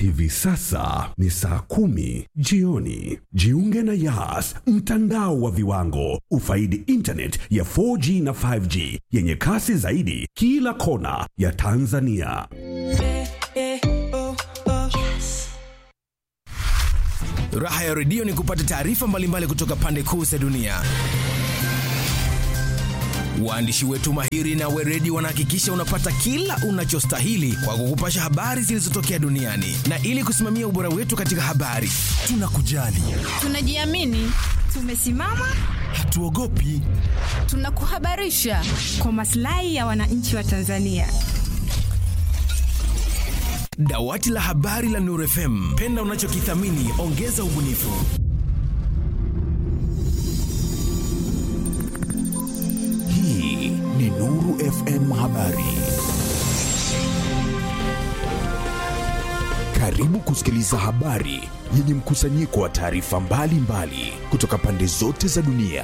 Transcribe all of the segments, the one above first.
Hivi sasa ni saa kumi jioni. Jiunge na Yas, mtandao wa viwango. Ufaidi internet ya 4G na 5G yenye kasi zaidi kila kona ya Tanzania. Raha ya redio ni kupata taarifa mbalimbali kutoka pande kuu za dunia. Waandishi wetu mahiri na weredi wanahakikisha unapata kila unachostahili kwa kukupasha habari zilizotokea duniani, na ili kusimamia ubora wetu katika habari, tunakujali, Tunajiamini, tumesimama, hatuogopi. tunakuhabarisha kwa maslahi ya wananchi wa Tanzania. Dawati la habari la Nuru FM, penda unachokithamini, ongeza ubunifu. Hii ni Nuru FM Habari. Karibu kusikiliza habari yenye mkusanyiko wa taarifa mbalimbali kutoka pande zote za dunia.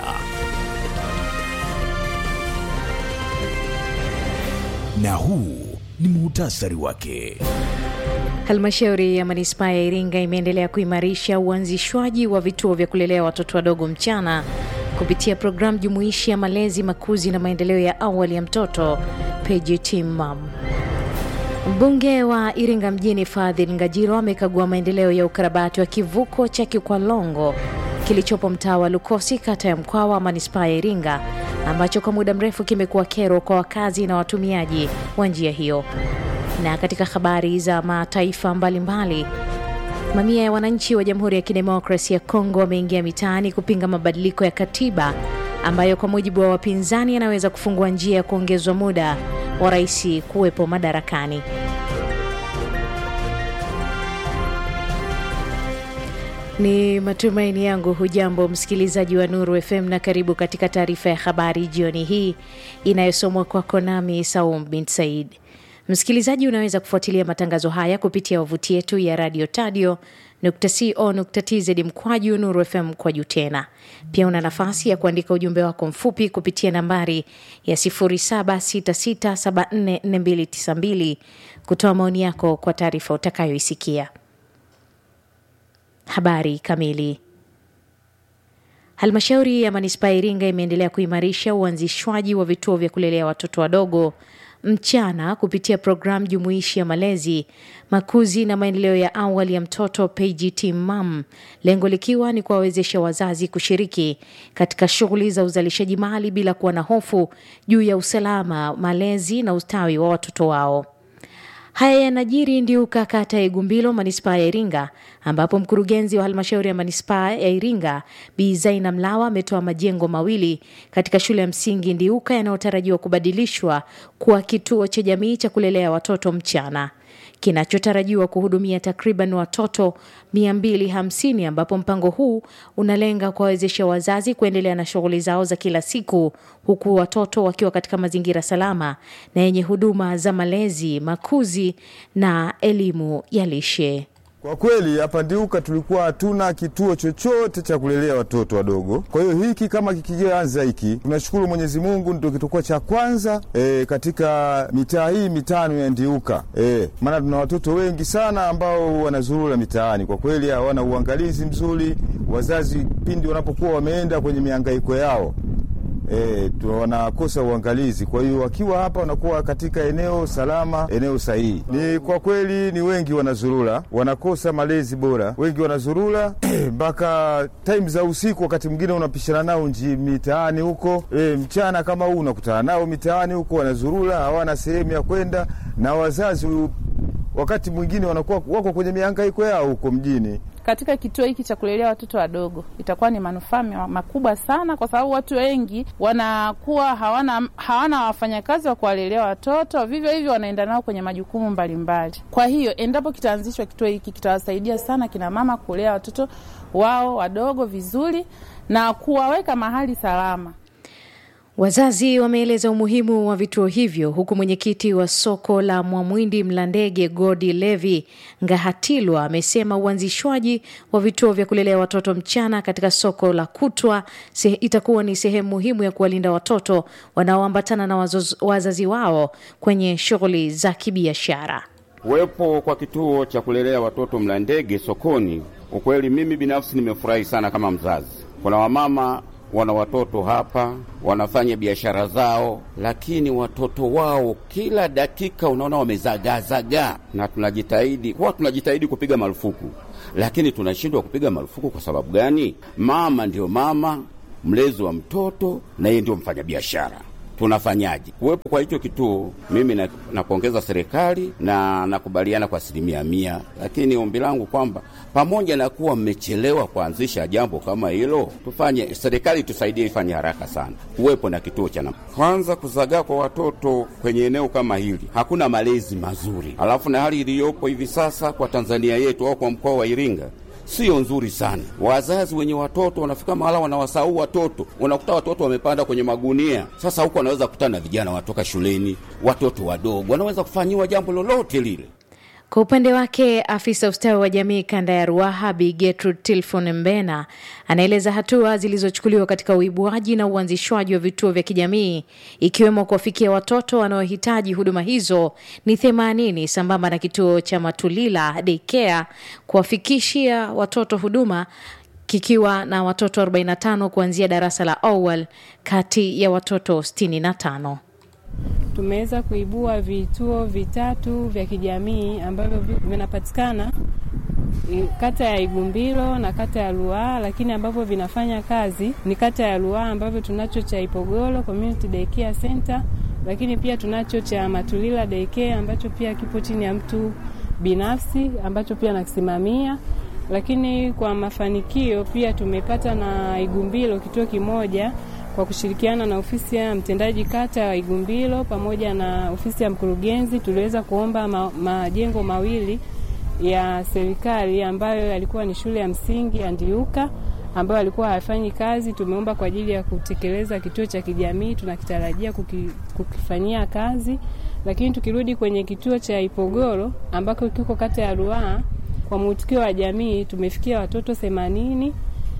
Na huu ni muhtasari wake. Halmashauri ya manispaa ya Iringa imeendelea kuimarisha uanzishwaji wa vituo vya kulelea watoto wadogo mchana kupitia programu jumuishi ya malezi, makuzi na maendeleo ya awali ya mtoto PGT-MAM. Mbunge wa Iringa mjini Fadhil Ngajilo amekagua maendeleo ya ukarabati wa kivuko cha Kikwalongo kilichopo mtaa wa Lukosi, kata ya Mkwawa, manispaa ya Iringa, ambacho kwa muda mrefu kimekuwa kero kwa wakazi na watumiaji wa njia hiyo. Na katika habari za mataifa mbalimbali, mamia ya wananchi wa Jamhuri ya Kidemokrasia ya Kongo wameingia mitaani kupinga mabadiliko ya katiba ambayo kwa mujibu wa wapinzani yanaweza kufungua njia ya kuongezwa muda wa rais kuwepo madarakani. Ni matumaini yangu hujambo msikilizaji wa Nuru FM na karibu katika taarifa ya habari jioni hii inayosomwa kwako nami Saum bin Said. Msikilizaji, unaweza kufuatilia matangazo haya kupitia wavuti yetu ya radio tadio co.tz mkwaju Nuru FM mkwaju tena. Pia una nafasi ya kuandika ujumbe wako mfupi kupitia nambari ya 0766744292 kutoa maoni yako kwa taarifa utakayoisikia. Habari kamili. Halmashauri ya manispaa ya Iringa imeendelea kuimarisha uanzishwaji wa vituo vya kulelea watoto wadogo mchana kupitia programu jumuishi ya malezi, makuzi na maendeleo ya awali ya mtoto PGT-MAM, lengo likiwa ni kuwawezesha wazazi kushiriki katika shughuli za uzalishaji mali bila kuwa na hofu juu ya usalama, malezi na ustawi wa watoto wao. Haya yanajiri Ndiuka, kata ya Igumbilo, manispaa ya Iringa, ambapo mkurugenzi wa halmashauri ya manispaa ya Iringa Bi Zaina Mlawa ametoa majengo mawili katika shule ya msingi Ndiuka yanayotarajiwa kubadilishwa kuwa kituo cha jamii cha kulelea watoto mchana kinachotarajiwa kuhudumia takriban watoto 250 ambapo mpango huu unalenga kuwawezesha wazazi kuendelea na shughuli zao za kila siku huku watoto wakiwa katika mazingira salama na yenye huduma za malezi, makuzi na elimu ya lishe. Kwa kweli hapa Ndiuka tulikuwa hatuna kituo chochote cha kulelea watoto wadogo. Kwa hiyo hiki kama kikianza hiki, tunashukuru Mwenyezi Mungu, ndio kitakuwa cha kwanza e, katika mitaa hii mitano ya Ndiuka e, maana tuna watoto wengi sana ambao wanazurura mitaani. Kwa kweli hawana uangalizi mzuri, wazazi pindi wanapokuwa wameenda kwenye mihangaiko yao E, wanakosa uangalizi. Kwa hiyo wakiwa hapa wanakuwa katika eneo salama, eneo sahihi. Ni kwa kweli ni wengi wanazurura, wanakosa malezi bora, wengi wanazurura mpaka time za usiku, wakati mwingine unapishana nao nji mitaani huko. E, mchana kama huu unakutana nao mitaani huko, wanazurura, hawana sehemu ya kwenda, na wazazi wakati mwingine wanakuwa wako kwenye mihangaiko yao huko mjini. Katika kituo hiki cha kulelea watoto wadogo itakuwa ni manufaa makubwa sana, kwa sababu watu wengi wanakuwa hawana hawana wafanyakazi wa kuwalelea watoto, vivyo hivyo wanaenda nao kwenye majukumu mbalimbali. Kwa hiyo endapo kitaanzishwa kituo hiki, kitawasaidia sana kina mama kulea watoto wao wadogo vizuri na kuwaweka mahali salama. Wazazi wameeleza umuhimu wa vituo hivyo huku mwenyekiti wa soko la Mwamwindi Mlandege Godi Levi Ngahatilwa amesema uanzishwaji wa vituo vya kulelea watoto mchana katika soko la kutwa se, itakuwa ni sehemu muhimu ya kuwalinda watoto wanaoambatana na wazoz, wazazi wao kwenye shughuli za kibiashara. Kuwepo kwa kituo cha kulelea watoto Mlandege sokoni, ukweli mimi binafsi nimefurahi sana kama mzazi. Kuna wamama wana watoto hapa wanafanya biashara zao, lakini watoto wao kila dakika unaona wamezagaazagaa, na tunajitahidi huwa tunajitahidi kupiga marufuku, lakini tunashindwa kupiga marufuku. Kwa sababu gani? Mama ndio mama, mlezi wa mtoto, na yeye ndio mfanyabiashara. Tunafanyaje kuwepo kwa hicho kituo? Mimi na- napongeza serikali na nakubaliana kwa asilimia mia, lakini ombi langu kwamba pamoja na kuwa mmechelewa kuanzisha jambo kama hilo, tufanye, serikali tusaidie, ifanye haraka sana, kuwepo na kituo cha namna. Kwanza, kuzagaa kwa watoto kwenye eneo kama hili, hakuna malezi mazuri, alafu na hali iliyopo hivi sasa kwa Tanzania yetu au kwa mkoa wa Iringa sio nzuri sana. Wazazi wenye watoto wanafika mahala wanawasahau watoto, unakuta watoto wamepanda kwenye magunia. Sasa huko wanaweza kukutana na vijana watoka shuleni, watoto wadogo wanaweza kufanyiwa jambo lolote lile. Kwa upande wake afisa ustawi wa jamii kanda ya Ruaha Bi Gertrude Tilfon Mbena anaeleza hatua zilizochukuliwa katika uibuaji na uanzishwaji wa vituo vya kijamii ikiwemo kuwafikia watoto wanaohitaji huduma hizo ni themanini sambamba na kituo cha Matulila Daycare kuwafikishia watoto huduma kikiwa na watoto 45 kuanzia darasa la awal kati ya watoto 65. tumeweza kuibua vituo vitatu vya kijamii ambavyo vi- vinapatikana i- kata ya Igumbilo na kata ya Ruaha, lakini ambavyo vinafanya kazi ni kata ya Ruaha ambavyo tunacho cha Ipogolo Community Daycare Center, lakini pia tunacho cha Matulila Daycare ambacho pia kipo chini ya mtu binafsi ambacho pia nakisimamia lakini kwa mafanikio pia tumepata na Igumbilo kituo kimoja kwa kushirikiana na ofisi ya mtendaji kata ya Igumbilo pamoja na ofisi ya mkurugenzi tuliweza kuomba ma, majengo mawili ya serikali ambayo yalikuwa ni shule ya msingi ya Ndiuka ambayo alikuwa hayafanyi kazi. Tumeomba kwa ajili ya kutekeleza kituo cha kijamii, tunakitarajia kuki, kukifanyia kazi. Lakini tukirudi kwenye kituo cha Ipogoro ambako kiko kata ya Ruaha, kwa mwitikio wa jamii tumefikia watoto themanini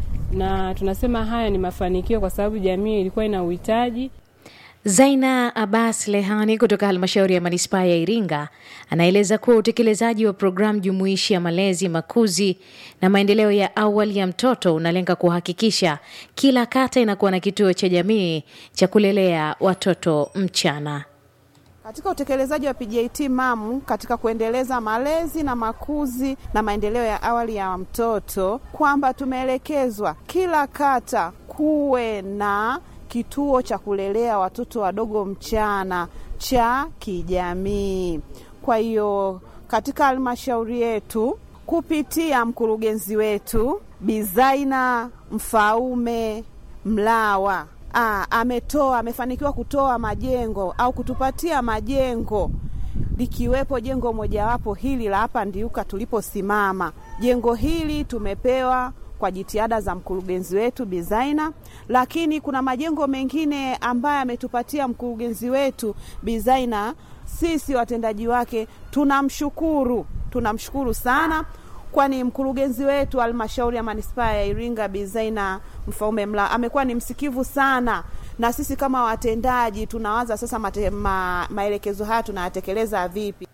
na tunasema haya ni mafanikio kwa sababu jamii ilikuwa ina uhitaji. Zaina Abbas Lehani kutoka halmashauri ya manispaa ya Iringa anaeleza kuwa utekelezaji wa programu jumuishi ya malezi, makuzi na maendeleo ya awali ya mtoto unalenga kuhakikisha kila kata inakuwa na kituo cha jamii cha kulelea watoto mchana. Katika utekelezaji wa PJT MAM katika kuendeleza malezi na makuzi na maendeleo ya awali ya mtoto, kwamba tumeelekezwa kila kata kuwe na kituo cha kulelea watoto wadogo mchana cha kijamii. Kwa hiyo katika halmashauri yetu kupitia mkurugenzi wetu Bizaina Mfaume Mlawa Aa, ametoa amefanikiwa kutoa majengo au kutupatia majengo likiwepo jengo mojawapo hili la hapa Ndiuka tuliposimama. Jengo hili tumepewa kwa jitihada za mkurugenzi wetu Bizaina, lakini kuna majengo mengine ambayo ametupatia mkurugenzi wetu Bizaina. Sisi watendaji wake tunamshukuru, tunamshukuru sana kwani mkurugenzi wetu halmashauri ya manispaa ya Iringa Bizaina Mfaume Mla amekuwa ni msikivu sana, na sisi kama watendaji tunawaza sasa mate, ma, maelekezo haya tunayatekeleza vipi.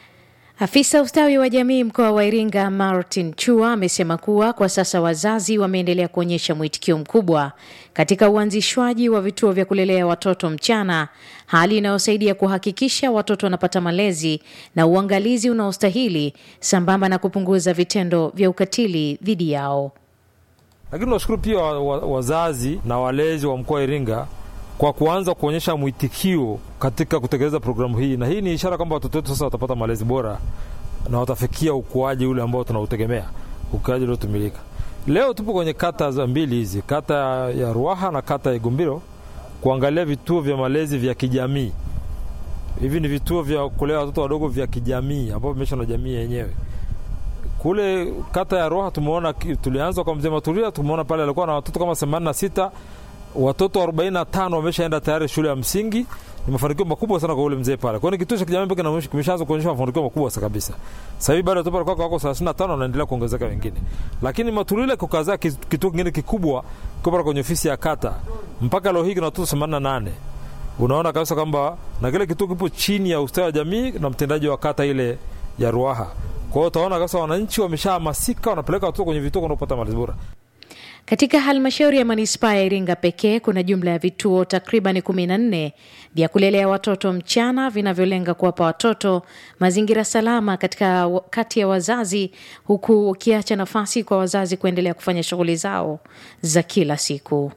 Afisa ustawi wa jamii mkoa wa Iringa Martin Chua amesema kuwa kwa sasa wazazi wameendelea kuonyesha mwitikio mkubwa katika uanzishwaji wa vituo vya kulelea watoto mchana, hali inayosaidia kuhakikisha watoto wanapata malezi na uangalizi unaostahili sambamba na kupunguza vitendo vya ukatili dhidi yao. Lakini tunashukuru pia wa- wa- wazazi na walezi wa mkoa wa Iringa kwa kuanza kuonyesha mwitikio katika kutekeleza programu hii, na hii ni ishara kwamba watoto wetu sasa watapata malezi bora na watafikia ukuaji ule ambao tunautegemea, ukuaji uliotumilika. Leo tupo kwenye kata za mbili hizi, kata ya Ruaha na kata ya Igumbiro, kuangalia vituo vya malezi vya kijamii. Hivi ni vituo vya kulea watoto wadogo vya kijamii ambavyo vimesha na jamii yenyewe kule kata ya Roha tumeona, tulianza kwa mzee Matulia, tumeona pale alikuwa na watoto kama 86 watoto 45 wameshaenda tayari shule ya msingi. Ni mafanikio makubwa sana kwa ule mzee pale. Kwa hiyo kituo cha kijamii pekee na kimeshaanza kuonyesha mafanikio makubwa sana kabisa. Sasa hivi bado watoto walikuwa wako 35 wanaendelea kuongezeka wengine. Lakini Matulia kukazaa kituo kingine kikubwa kwa pale kwenye ofisi ya kata. Mpaka leo hii kuna watoto 88. Unaona kabisa kwamba na kile kituo kipo chini ya ustawi wa jamii na mtendaji wa kata ile ya Ruaha. Kwa hiyo utaona kabisa wananchi wameshahamasika, wanapeleka watoto kwenye vituo kwenda kupata malezi bora. Katika halmashauri ya manispaa ya Iringa pekee kuna jumla ya vituo takriban kumi na nne vya kulelea watoto mchana vinavyolenga kuwapa watoto mazingira salama katika kati ya wazazi, huku ukiacha nafasi kwa wazazi kuendelea kufanya shughuli zao za kila siku.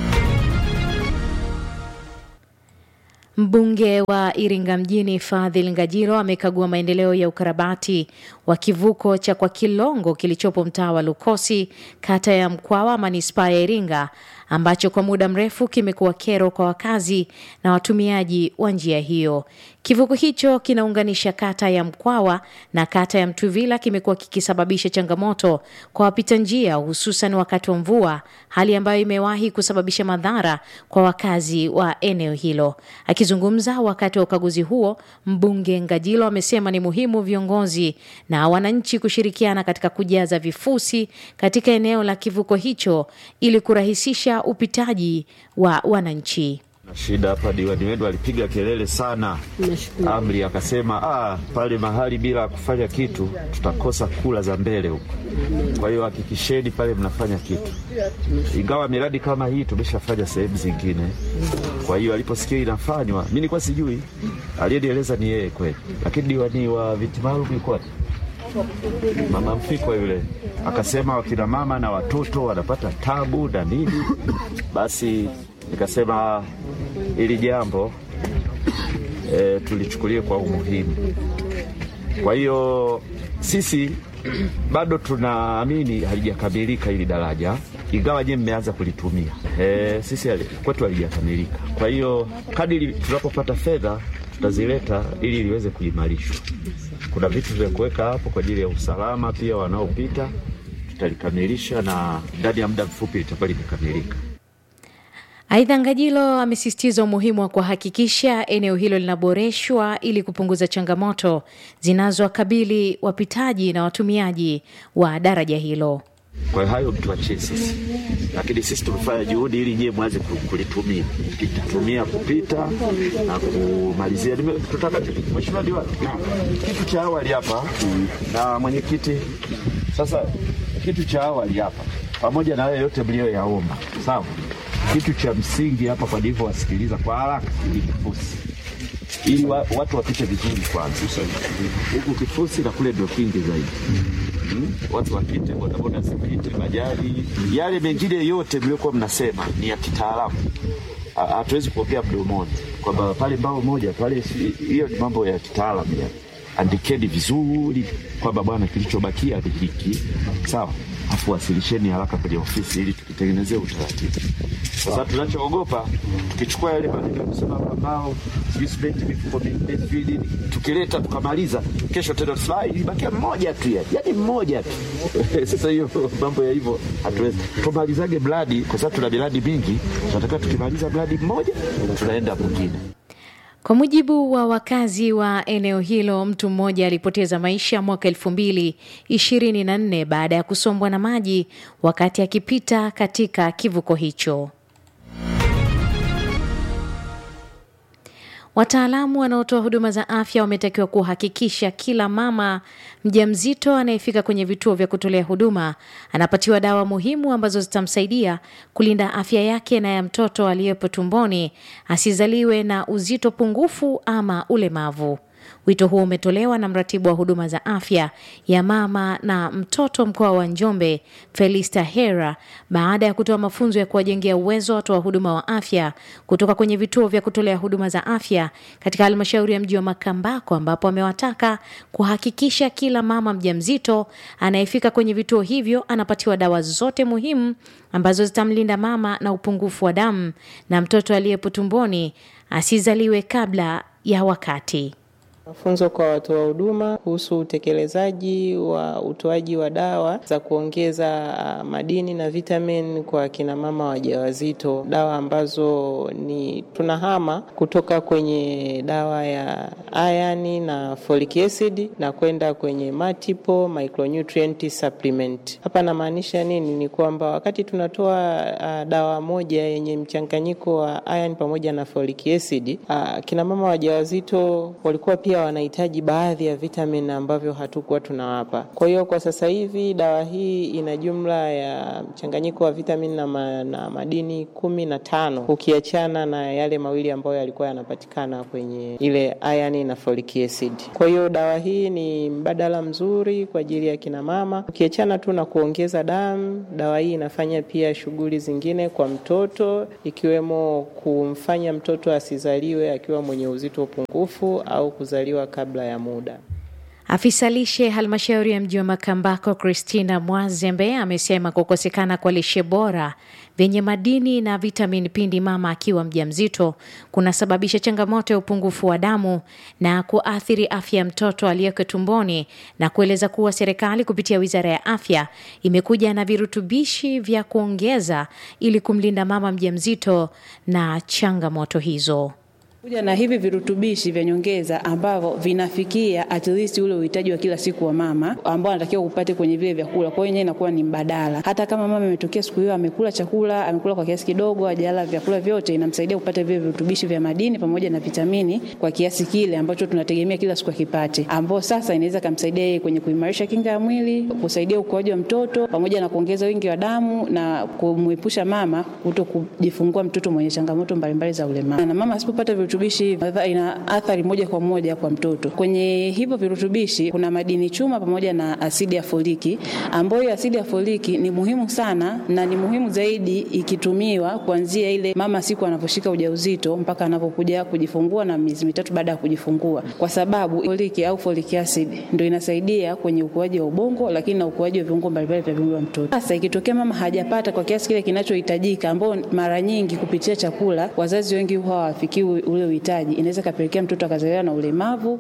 Mbunge wa Iringa mjini Fadhil Ngajilo amekagua maendeleo ya ukarabati wa kivuko cha kwa Kilongo kilichopo mtaa wa Lukosi, kata ya Mkwawa, manispaa ya Iringa, ambacho kwa muda mrefu kimekuwa kero kwa wakazi na watumiaji wa njia hiyo. Kivuko hicho kinaunganisha kata ya Mkwawa na kata ya Mtuvila, kimekuwa kikisababisha changamoto kwa wapita njia, hususan wakati wa mvua, hali ambayo imewahi kusababisha madhara kwa wakazi wa eneo hilo. Akizungumza wakati wa ukaguzi huo, mbunge Ngajilo amesema ni muhimu viongozi na wananchi kushirikiana katika kujaza vifusi katika eneo la kivuko hicho ili kurahisisha upitaji wa wananchi. Shida hapa, diwani wetu alipiga kelele sana, amri akasema, ah, pale mahali bila kufanya kitu tutakosa kula za mbele huko. Kwa hiyo hakikisheni pale mnafanya kitu, ingawa miradi kama hii tumeshafanya sehemu zingine. Kwa hiyo aliposikia inafanywa, mi nilikuwa sijui, aliyenieleza ni yeye kweli, lakini diwani wa viti maalum yuko wapi? Mama Mfikwa yule akasema wakina mama na watoto wanapata tabu na nini, basi nikasema hili jambo e, tulichukulie kwa umuhimu. Kwa hiyo sisi bado tunaamini halijakamilika hili daraja, ingawa je mmeanza kulitumia. E, sisi kwetu halijakamilika. Kwa hiyo kadiri tunapopata fedha tutazileta ili liweze kuimarishwa. Kuna vitu vya kuweka hapo kwa ajili ya usalama pia wanaopita, tutalikamilisha na ndani ya muda mfupi litakuwa limekamilika. Aidha, Ngajilo amesisitiza umuhimu wa kuhakikisha eneo hilo linaboreshwa ili kupunguza changamoto zinazowakabili wapitaji na watumiaji wa daraja hilo. Kwa hiyo hayo mtuachie sisi, lakini sisi tumefanya juhudi ili nyie mwanze kulitumia tumia kupita na kumalizia. Tutaka mheshimiwa diwani, kitu cha awali hapa na mwenyekiti, sasa kitu cha awali hapa, pamoja na hayo yote mliyoyaomba, sawa kitu cha msingi hapa kwa ndivyo wasikiliza kwa haraka ni kifusi, ili wa, watu wapite vizuri kwanza. Huku kifusi na kule ndio kingi zaidi. Hmm? Watu wapite, bodaboda zipite, bajaji, yale mengine yote mliokuwa mnasema ni ya kitaalamu. Hatuwezi kuongea mdomoni kwamba pale mbao moja pale, hiyo ni mambo ya kitaalamu ya andikeni vizuri kwamba bwana, kilichobakia ni hiki, sawa afu wasilisheni haraka kwenye ofisi ili tukitengenezea utaratibu. Sasa tunachoogopa tukichukua yale maneno kusema mbao simenti mifuko minne tukileta tukamaliza, kesho tena tunasema ilibakia mmoja tu, yani mmoja tu. Sasa hiyo mambo ya hivyo hatuwezi, tumalizage mradi kwa sababu tuna miradi mingi, tunataka tukimaliza mradi mmoja tunaenda mwingine. Kwa mujibu wa wakazi wa eneo hilo, mtu mmoja alipoteza maisha mwaka elfu mbili ishirini na nne baada ya kusombwa na maji wakati akipita katika kivuko hicho. Wataalamu wanaotoa huduma za afya wametakiwa kuhakikisha kila mama mjamzito anayefika kwenye vituo vya kutolea huduma anapatiwa dawa muhimu ambazo zitamsaidia kulinda afya yake na ya mtoto aliyepo tumboni asizaliwe na uzito pungufu ama ulemavu. Wito huo umetolewa na mratibu wa huduma za afya ya mama na mtoto mkoa wa Njombe, Felista Hera, baada ya kutoa mafunzo ya kuwajengea uwezo watoa huduma wa afya kutoka kwenye vituo vya kutolea huduma za afya katika halmashauri ya mji wa Makambako, ambapo amewataka kuhakikisha kila mama mjamzito anayefika kwenye vituo hivyo anapatiwa dawa zote muhimu ambazo zitamlinda mama na upungufu wa damu na mtoto aliyepo tumboni asizaliwe kabla ya wakati. Mafunzo kwa watoa huduma kuhusu utekelezaji wa utoaji wa dawa za kuongeza madini na vitamin kwa kina mama wajawazito, dawa ambazo ni tunahama kutoka kwenye dawa ya iron na folic acid na kwenda kwenye multiple micronutrient supplement. Hapa namaanisha nini? Ni kwamba wakati tunatoa uh, dawa moja yenye mchanganyiko wa iron pamoja na folic acid uh, kina mama wajawazito walikuwa pia pia wanahitaji baadhi ya vitamin ambavyo hatukuwa tunawapa. Kwa hiyo kwa sasa hivi dawa hii ina jumla ya mchanganyiko wa vitamin na, ma, na madini kumi na tano ukiachana na yale mawili ambayo yalikuwa yanapatikana kwenye ile iron na folic acid. Kwa hiyo dawa hii ni mbadala mzuri kwa ajili ya kina mama. Ukiachana tu na kuongeza damu, dawa hii inafanya pia shughuli zingine kwa mtoto ikiwemo kumfanya mtoto asizaliwe akiwa mwenye uzito pungufu au kuzaliwa kabla ya muda. Afisa lishe halmashauri ya mji wa Makambako Christina Mwazembe amesema kukosekana kwa lishe bora vyenye madini na vitamini pindi mama akiwa mjamzito kunasababisha changamoto ya upungufu wa damu na kuathiri afya ya mtoto aliyeko tumboni, na kueleza kuwa serikali kupitia wizara ya afya imekuja na virutubishi vya kuongeza ili kumlinda mama mjamzito na changamoto hizo kuja na hivi virutubishi vya nyongeza ambavyo vinafikia at least ule uhitaji wa kila siku wa mama ambao anatakiwa upate kwenye vile vyakula. Kwa hiyo inakuwa ni mbadala. Hata kama mama imetokea siku hiyo amekula chakula, amekula kwa kiasi kidogo, hajala vyakula vyote, inamsaidia kupata vile virutubishi vya madini pamoja na vitamini kwa kiasi kile ambacho tunategemea kila siku akipate, ambao sasa inaweza kumsaidia yeye kwenye kuimarisha kinga ya mwili, kusaidia ukuaji wa mtoto pamoja na kuongeza wingi wa damu na kumwepusha mama kuto kujifungua mtoto mwenye changamoto mbalimbali za ulemavu. Na mama asipopata virutubishi ina athari moja kwa moja kwa mtoto. Kwenye hivyo virutubishi kuna madini chuma pamoja na asidi ya foliki, ambayo asidi ya foliki ni muhimu sana na ni muhimu zaidi ikitumiwa kuanzia ile mama siku anaposhika ujauzito mpaka anapokuja kujifungua na miezi mitatu baada ya kujifungua, kwa sababu foliki au folic acid ndio inasaidia kwenye ukuaji wa ubongo, lakini na ukuaji wa viungo mbalimbali vya viungo vya mtoto. Sasa ikitokea mama hajapata kwa kiasi kile kinachohitajika, ambao mara nyingi kupitia chakula wazazi wengi huwa hawafikii ule uhitaji, inaweza kapelekea mtoto akazaliwa na ulemavu.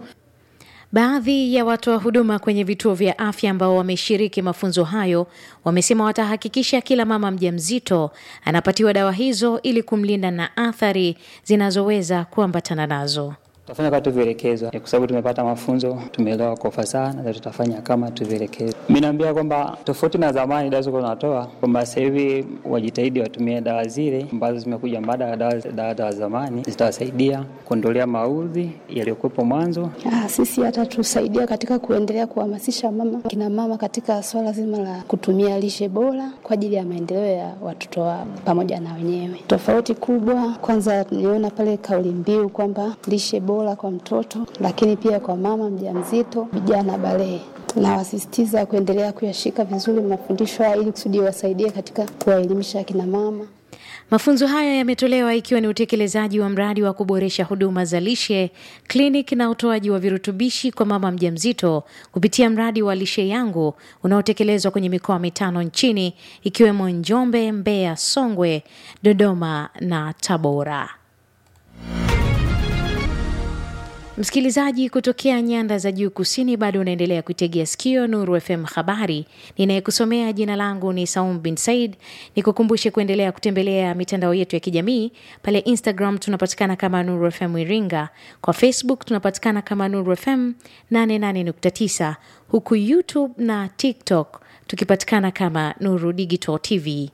Baadhi ya watoa huduma kwenye vituo vya afya ambao wameshiriki mafunzo hayo wamesema watahakikisha kila mama mjamzito anapatiwa dawa hizo ili kumlinda na athari zinazoweza kuambatana nazo. Tutafanya kama tulivyoelekezwa, kwa sababu tumepata mafunzo, tumeelewa kwa ufasaha na tutafanya kama tulivyoelekezwa. Mimi naambia kwamba tofauti na zamani dawa zilikuwa zinatoa, kwamba sasa hivi wajitahidi watumie dawa zile ambazo zimekuja baada ya dawa dawa za zamani, zitawasaidia kuondolea maudhi yaliyokuwepo mwanzo. Ah, sisi hata tusaidia katika kuendelea kuhamasisha mama kina mama katika swala zima la kutumia lishe bora kwa ajili ya maendeleo ya watoto wao pamoja na wenyewe. Tofauti kubwa kwanza, niona pale kauli mbiu kwamba lishe bora kwa mtoto, lakini pia kwa mama mjamzito, vijana balehe nawasisitiza kuendelea kuyashika vizuri mafundisho haya ili kusudi wasaidie katika kuwaelimisha akina mama. Mafunzo hayo yametolewa ikiwa ni utekelezaji wa mradi wa kuboresha huduma za lishe, kliniki na utoaji wa virutubishi kwa mama mjamzito kupitia mradi wa Lishe Yangu unaotekelezwa kwenye mikoa mitano nchini ikiwemo Njombe, Mbeya, Songwe, Dodoma na Tabora. Msikilizaji kutokea nyanda za juu kusini, bado unaendelea kuitegea sikio Nuru FM habari. Ninayekusomea jina langu ni Saum bin Said. Nikukumbushe kuendelea kutembelea mitandao yetu ya kijamii. Pale Instagram tunapatikana kama Nuru FM Iringa, kwa Facebook tunapatikana kama Nuru FM 88.9, huku YouTube na TikTok tukipatikana kama Nuru Digital TV.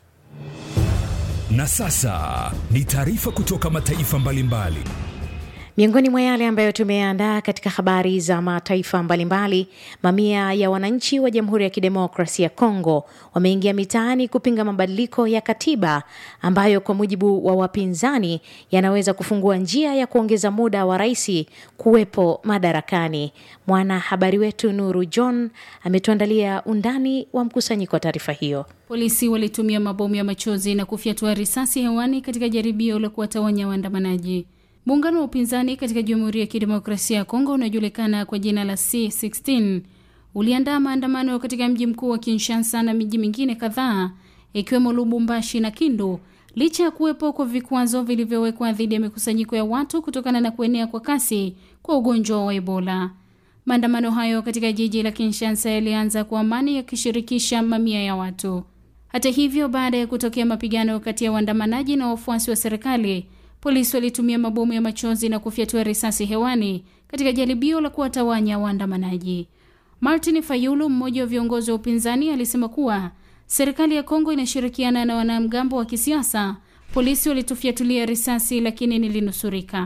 Na sasa ni taarifa kutoka mataifa mbalimbali mbali. Miongoni mwa yale ambayo tumeandaa katika habari za mataifa mbalimbali, mamia ya wananchi wa Jamhuri ya Kidemokrasia ya Kongo wameingia mitaani kupinga mabadiliko ya katiba ambayo kwa mujibu wa wapinzani yanaweza kufungua njia ya kuongeza muda wa rais kuwepo madarakani. Mwanahabari wetu Nuru John ametuandalia undani wa mkusanyiko wa taarifa hiyo. Polisi walitumia mabomu ya machozi na kufyatua risasi hewani katika jaribio la kuwatawanya waandamanaji. Muungano wa upinzani katika Jamhuri ya Kidemokrasia ya Kongo unaojulikana kwa jina la C16 uliandaa maandamano katika mji mkuu wa Kinshasa na miji mingine kadhaa ikiwemo Lubumbashi na Kindu licha ya kuwepo kwa vikwazo vilivyowekwa dhidi ya mikusanyiko ya watu kutokana na kuenea kwa kasi kwa ugonjwa wa Ebola. Maandamano hayo katika jiji la Kinshasa yalianza kwa amani yakishirikisha mamia ya watu. Hata hivyo, baada ya kutokea mapigano kati ya waandamanaji na wafuasi wa serikali polisi walitumia mabomu ya machozi na kufyatua risasi hewani katika jaribio la kuwatawanya waandamanaji. Martin Fayulu, mmoja wa viongozi wa upinzani, alisema kuwa serikali ya Kongo inashirikiana na wanamgambo wa kisiasa. Polisi walitufyatulia risasi, lakini nilinusurika.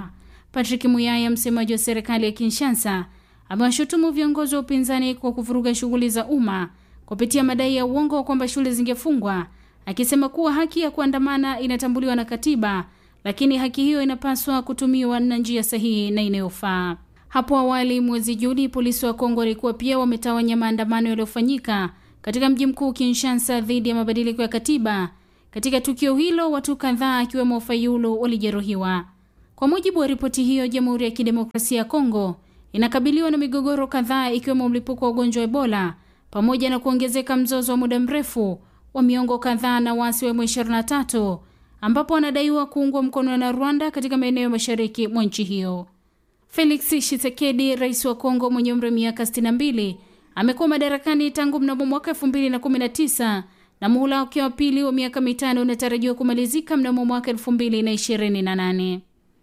Patrick Muyaya, msemaji wa serikali ya Kinshasa, amewashutumu viongozi wa upinzani kwa kuvuruga shughuli za umma kupitia madai ya uongo kwamba shule zingefungwa, akisema kuwa haki ya kuandamana inatambuliwa na katiba, lakini haki hiyo inapaswa kutumiwa na njia sahihi na inayofaa. Hapo awali mwezi Juni, polisi wa Kongo walikuwa pia wametawanya maandamano yaliyofanyika katika mji mkuu Kinshasa dhidi ya mabadiliko ya katiba. Katika tukio hilo, watu kadhaa akiwemo Fayulu walijeruhiwa. Kwa mujibu wa ripoti hiyo, Jamhuri ya Kidemokrasia ya Kongo inakabiliwa na migogoro kadhaa ikiwemo mlipuko wa ugonjwa wa Ebola pamoja na kuongezeka mzozo wa muda mrefu wa miongo kadhaa na waasi wa M23 ambapo wanadaiwa kuungwa mkono na Rwanda katika maeneo ya mashariki mwa nchi hiyo. Felix Tshisekedi, rais wa Kongo mwenye umri wa miaka 62, amekuwa madarakani tangu mnamo mwaka 2019 na muhula wake wa pili wa miaka mitano unatarajiwa kumalizika mnamo mwaka 2028.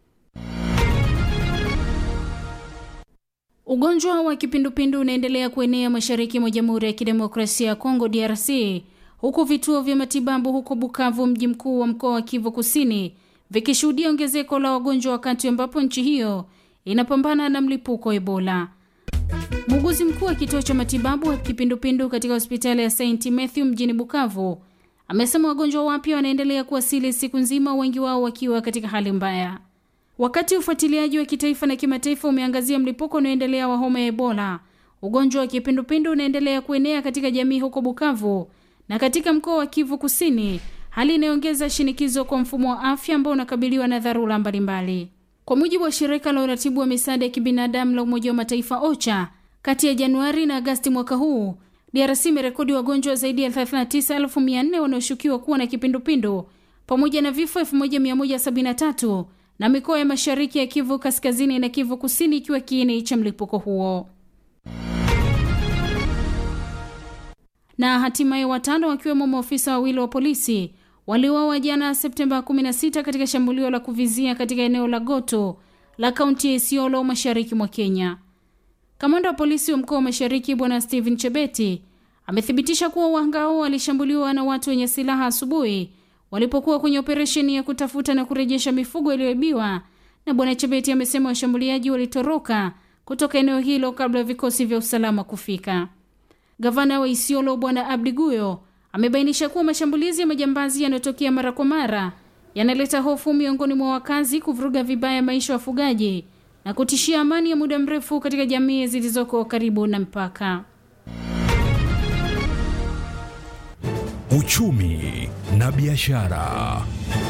Ugonjwa wa kipindupindu unaendelea kuenea mashariki mwa Jamhuri ya Kidemokrasia ya Kongo DRC, huku vituo vya matibabu huko Bukavu, mji mkuu wa mkoa wa Kivu Kusini, vikishuhudia ongezeko la wagonjwa wakati ambapo nchi hiyo inapambana na mlipuko wa Ebola. Muuguzi mkuu wa kituo cha matibabu wa kipindupindu katika hospitali ya St Matthew mjini Bukavu amesema wagonjwa wapya wanaendelea kuwasili siku nzima, wengi wao wakiwa katika hali mbaya. Wakati ufuatiliaji wa kitaifa na kimataifa umeangazia mlipuko unaoendelea wa homa ya Ebola, ugonjwa wa kipindupindu unaendelea kuenea katika jamii huko Bukavu na katika mkoa wa Kivu Kusini, hali inayoongeza shinikizo kwa mfumo wa afya ambao unakabiliwa na dharura mbalimbali. Kwa mujibu wa shirika la uratibu wa misaada ya kibinadamu la Umoja wa Mataifa OCHA, kati ya Januari na Agasti mwaka huu DRC imerekodi wagonjwa zaidi ya 39,400 wanaoshukiwa kuwa na kipindupindu pamoja na vifo 1173 na mikoa ya mashariki ya Kivu Kaskazini na Kivu Kusini ikiwa kiini cha mlipuko huo. Na hatimaye watano wakiwemo maofisa wawili wa polisi waliuawa jana Septemba 16 katika shambulio la kuvizia katika eneo la Goto la kaunti ya Isiolo mashariki mwa Kenya. Kamanda wa polisi wa mkoa wa Mashariki Bwana Stephen Chebeti amethibitisha kuwa wahanga hao walishambuliwa na watu wenye silaha asubuhi walipokuwa kwenye operesheni ya kutafuta na kurejesha mifugo iliyoibiwa, na Bwana Chebeti amesema washambuliaji walitoroka kutoka eneo hilo kabla ya vikosi vya usalama kufika. Gavana wa Isiolo Bwana Abdi Guyo amebainisha kuwa mashambulizi ya majambazi yanayotokea mara kwa mara yanaleta hofu miongoni mwa wakazi, kuvuruga vibaya maisha ya wafugaji na kutishia amani ya muda mrefu katika jamii zilizoko karibu na mpaka. Uchumi na biashara.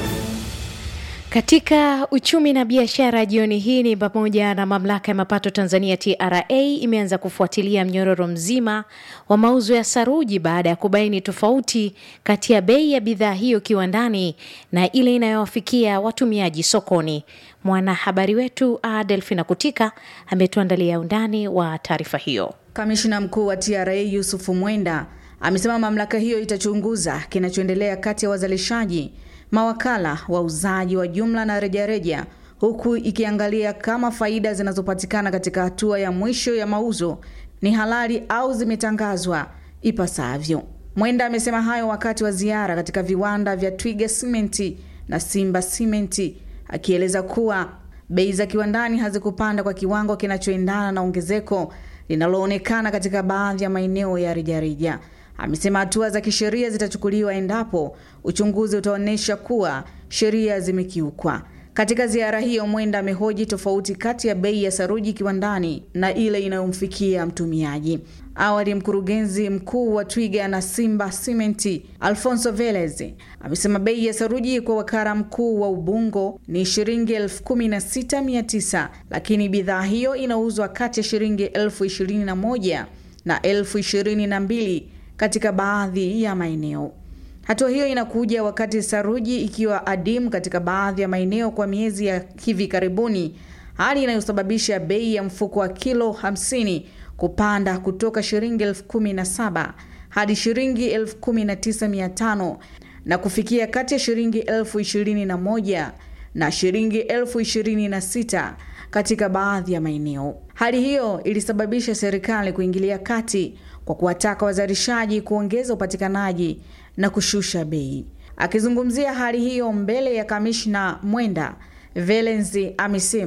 Katika uchumi na biashara jioni hii ni pamoja na mamlaka ya mapato Tanzania TRA imeanza kufuatilia mnyororo mzima wa mauzo ya saruji baada ya kubaini tofauti kati ya bei ya bidhaa hiyo kiwandani na ile inayowafikia watumiaji sokoni. Mwanahabari wetu Delfina Kutika ametuandalia undani wa taarifa hiyo. Kamishina mkuu wa TRA Yusufu Mwenda amesema mamlaka hiyo itachunguza kinachoendelea kati ya wazalishaji mawakala wauzaji wa jumla na rejareja, huku ikiangalia kama faida zinazopatikana katika hatua ya mwisho ya mauzo ni halali au zimetangazwa ipasavyo. Mwenda amesema hayo wakati wa ziara katika viwanda vya Twiga Simenti na Simba Simenti, akieleza kuwa bei za kiwandani hazikupanda kwa kiwango kinachoendana na ongezeko linaloonekana katika baadhi ya maeneo ya rejareja. Amesema hatua za kisheria zitachukuliwa endapo uchunguzi utaonyesha kuwa sheria zimekiukwa. Katika ziara hiyo, Mwenda amehoji tofauti kati ya bei ya saruji kiwandani na ile inayomfikia mtumiaji. Awali, mkurugenzi mkuu wa Twiga na Simba Simenti Alfonso Velez amesema bei ya saruji kwa wakala mkuu wa Ubungo ni shilingi elfu kumi na sita mia tisa lakini bidhaa hiyo inauzwa kati ya shilingi elfu ishirini na moja na elfu ishirini na mbili katika baadhi ya maeneo. Hatua hiyo inakuja wakati saruji ikiwa adimu katika baadhi ya maeneo kwa miezi ya hivi karibuni, hali inayosababisha bei ya mfuko wa kilo 50 kupanda kutoka shilingi elfu kumi na saba hadi shilingi elfu kumi na tisa mia tano na kufikia kati ya shilingi elfu ishirini na moja na shilingi elfu ishirini na sita katika baadhi ya maeneo. Hali hiyo ilisababisha serikali kuingilia kati kwa kuwataka wazalishaji kuongeza upatikanaji na kushusha bei. Akizungumzia hali hiyo mbele ya kamishna Mwenda, Velenzi amesema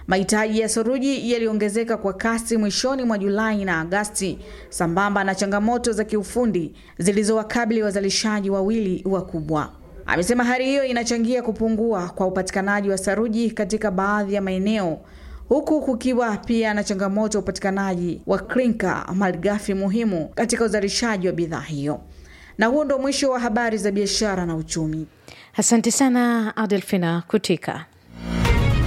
Mahitaji ya saruji yaliongezeka kwa kasi mwishoni mwa Julai na Agasti, sambamba na changamoto za kiufundi zilizowakabili wazalishaji wawili wakubwa. Amesema hali hiyo inachangia kupungua kwa upatikanaji wa saruji katika baadhi ya maeneo huku kukiwa pia na changamoto ya upatikanaji wa klinka, malighafi muhimu katika uzalishaji wa bidhaa hiyo. Na huo ndo mwisho wa habari za biashara na uchumi. Asante sana Adelfina Kutika.